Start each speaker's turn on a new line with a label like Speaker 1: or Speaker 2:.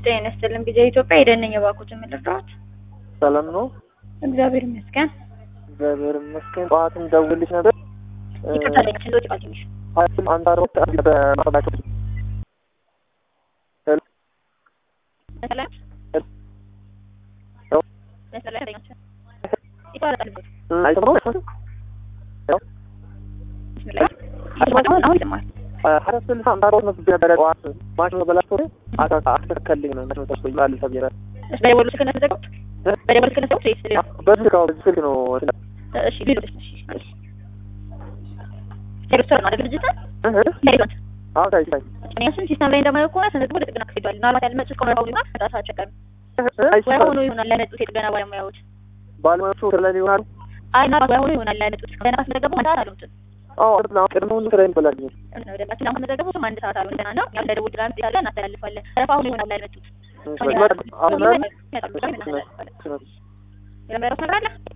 Speaker 1: ጤና ይስጥልን ጊዜ ኢትዮጵያ የደነኝ የባኩትን ምልርዳት
Speaker 2: ሰላም ነው?
Speaker 1: እግዚአብሔር ይመስገን።
Speaker 2: እግዚአብሔር ይመስገን። ጠዋትም ደውልልሽ ነበር።
Speaker 1: ይቅርታ ጠይቃችን እንደወጭ ቃል ትንሽ
Speaker 2: ሀያትም አንዳሮት በማባቸው
Speaker 1: መሰለህ መሰለህ ጠይቃችን ይቆራረጣል ብዙ
Speaker 2: አይሰማም
Speaker 1: ብስሚላህ ይሰማል አሁን ይሰማል
Speaker 2: ሀያ ስልሳ አንዳሮት ነው ነበረ ጠዋት ማሽኑ በላቸው አታ አስተካከልኝ ነው ማሽኑ ተስቆ ይላል ተብዬ
Speaker 1: እሺ በደወሉ ስልክ ነው የተዘጋሁት በደወሉ ስልክ ነው የተዘጋሁት ወይስ ሌላ
Speaker 2: በዚህ ስልክ በዚህ ስልክ ነው
Speaker 1: እሺ ሌሎች እሺ እሺ ሬስቶራንት ነው አይደል ድርጅት ሬስቶራንት
Speaker 2: አዎ ታይ ታይ
Speaker 1: እኔያችን ሲስተም ላይ እንደማየው ከሆነ ተመዝግቦ ለጥገና ክፍል ሄዷል ምናልባት ያልመጡት ከሆነ ሆኑ ይሆናል በጣም አስቸጋሪ ወይ ሆኖ ይሆናል ለመጡት የጥገና ባለሙያዎች
Speaker 2: ባለሙያዎቹ ስለኔ ይሆናሉ።
Speaker 1: አይ ምናልባት ወይ ሆኖ ይሆናል ለመጡት ገና ካስመዘገቡ አንድ ሰዓት አልሆኑትም
Speaker 2: አዎ ቅድመ ሁሉ ስራ ይበላል።
Speaker 1: ደንባችን አሁን ከመዘገቡ ስም አንድ ሰዓት አልሆን ገና ነው ያው ለደውል ድራም ያለ እናስተላልፋለን ረፋ ሆኖ ይሆናል ያልመጡት
Speaker 2: አሁን
Speaker 1: ይመጣሉ ይመጣሉ እናስተላልፋለን የመረዳት ነገር አለ